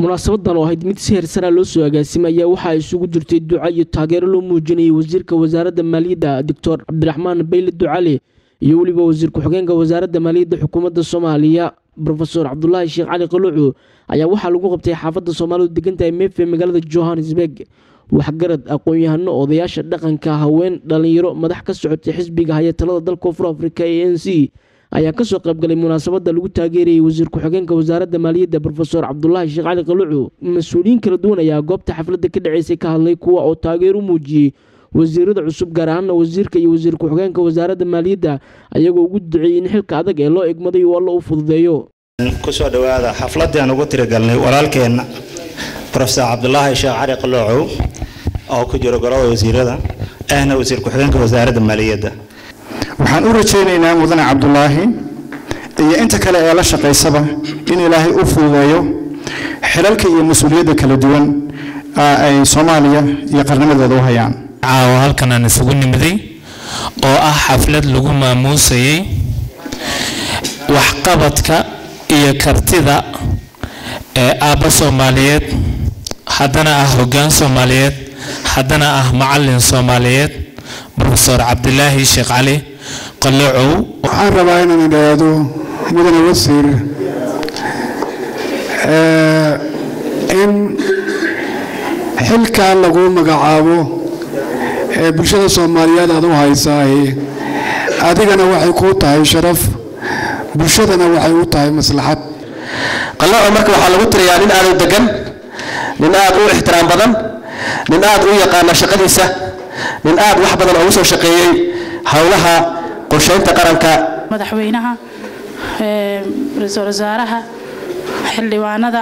munaasabadan oo ahayd mid si heersanaa loo soo agaasimay ayaa waxaa isugu jirtay duca iyo taageero loo muujinayay wasiirka wasaaradda maaliyadda doctor cabdiraxmaan bayle ducali iyo weliba wasiir ku-xigeenka wasaaradda maaliyadda xukuumadda soomaaliya rofeor cabdulaahi sheekh cali qaluucu ayaa waxaa lagu qabtay xaafadda soomaalidu degantahay meefe magaalada johannesburg waxgarad aqoon-yahano odayaasha dhaqanka haween dhalinyaro madax ka socotay xisbiga haya talada dalka koonfur afrika ee n c ayaa kasoo qaybgalay munaasabada lagu taageerayay wasiir ku-xigeenka wasaaradda maaliyadda rofeor cabdulaahi sheekh cali qaluucu mas-uuliyiin kala duwan ayaa goobta xafladda ka dhaceysay ka hadlay kuwa oo taageero u muujiyey wasiirada cusub gaar ahaana wasiirka iyo wasiir ku-xigeenka wasaaradda maaliyadda ayagoo ugu duceeyey in xilka adag ee loo egmaday uu alla u fududeeyo kusoo dhawaada xafladii aan ugu tirigalnay walaalkeenna rofeor cabdulaahi sheekh cali qaloocow oo ku jiro golada wasiirada ahna wasiir ku-xigeenka wasaaradda maaliyadda waxaan u rajaynaynaa mudane cabdulaahi iyo inta kale ee la shaqaysaba in ilaahay u fududeeyo xilalka iyo mas-uuliyadda kala duwan ay soomaaliya iyo qarnimadeeda u hayaan caawa halkan aan isugu nimiday oo ah xaflad lagu maamuusayay waxqabadka iyo kartida ee aabba soomaaliyeed haddana ah hoggaan soomaaliyeed haddana ah macalin soomaaliyeed rofeor cabdilaahi sheekh cali qaloocow waxaan rabaa inaan idhaahdo mudane wasiir in xilkan lagu magacaabo ee bulshada soomaaliyeed aad u haysaahi adigana waxay kuu tahay sharaf bulshadana waxay u tahay maslaxad qalooco marka waxaa lagu tiriyaa nin aad u degan nin aad u ixtiraam badan nin aad u yaqaana shaqadiisa nin aad wax badan ugu soo shaqeeyey howlaha qorsheynta qaranka madaxweynaha ra-iisul wasaaraha xildhibaanada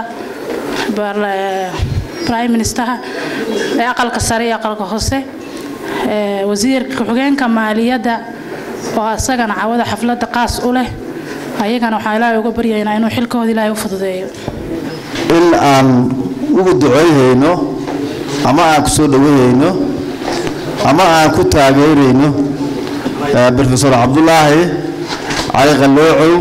prime ministeraha ee aqalka sare iyo aqalka hoose wasiirka ku-xigeenka maaliyadda oo isagana cawada xafladda qaas u leh ayagana waxaa ilaahay uga baryaynaa inuu xilkooda ilaahay u fududeeyo in aan ugu duceeyhayno ama aan ku soo dhoweyhayno ama aan ku taageerayno rofeor cabdulaahi cali qaloocow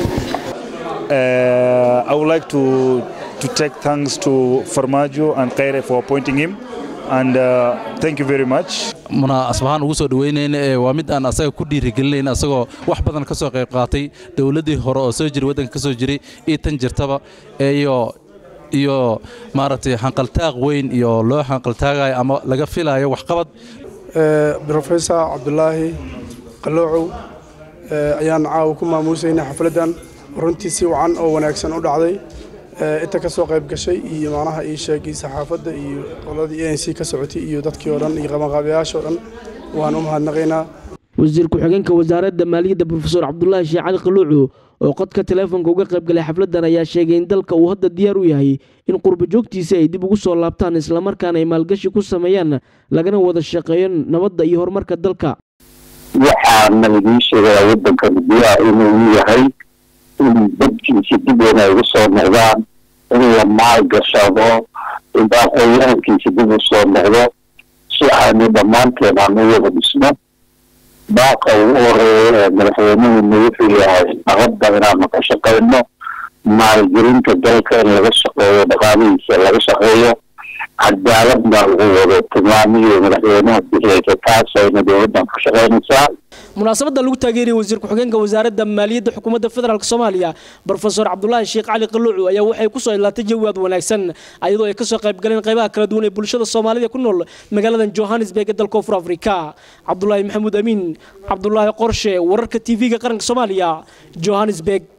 I would like to to take thanks to Farmajo and Kaire for appointing him and uh, thank you very much. munaasbahaan ugu soo dhaweynayna ee waa mid aan asaga ku dhiirigelinayna asagoo wax badan ka soo qayb qaatay dowladdii hore oo soo jiray waddanka ka soo jiray iyo tan jirtaba iyo iyo maaragtay xanqaltaaq weyn iyo loo xanqaltaagayo ama laga filayo waxqabad rofesor cabdulaahi qaloocow ayaan caawa ku maamuusaynay xafladdan runtii si wacan oo wanaagsan u dhacday inta ka soo qayb gashay iyo macnaha ii sheegay saxaafadda iyo qoladii a n c ka socotay iyo dadkii oo dhan iyo qabanqaabayaasha oo dhan waan u mahadnaqaynaa wasiir ku-xigeenka wasaaradda maaliyadda rofeor cabdulaahi sheekh cali qaluucu oo qodka teleefonka uga qayb galay xafladdan ayaa sheegay in dalka uu hadda diyaar u yahay in qurba joogtiisa ay dib ugu soo laabtaan islamarkaana ay maalgashi ku sameeyaan lagana wada shaqeeyo nabadda iyo horumarka dalka waxaana idiin sheegayaa waddankan diyaar inuu yahay in dadkiisa dib weyn ay ugu soo noqdaan in la maalgashado in aqoonyahankiisa dib u soo noqdo si aanu dhammaanteen aan u wada dhisno baaqa ugu horeeya ee madaxweynuhuna wuxuu yahay nabadda inaanu ka shaqayno maalgelinta dalka in laga shaqeeyo dhaqaalihiisa laga shaqeeyo cadaaladna lagu wado tilmaamihii madaxweynaha bixiyeysa taas ayna dowladdan ka shaqaynaysaa munaasabadda lagu taageerayay wasiir ku-xigeenka wasaaradda maaliyadda xukuumadda federaalk soomaaliya rofeor cabdulaahi sheekh cali qaluucu ayaa waxay kusoo ilaatay jawi aad wanaagsan ayadoo ay kasoo qayb galeen qaybaha kala duwan ee bulshada soomaalida ku nool magaaladan johannesburg ee dalka koonfur afrika cabdulaahi maxamuud amiin cabdulaahi qorshe wararka tv-ga qaranka soomaaliya johannesburg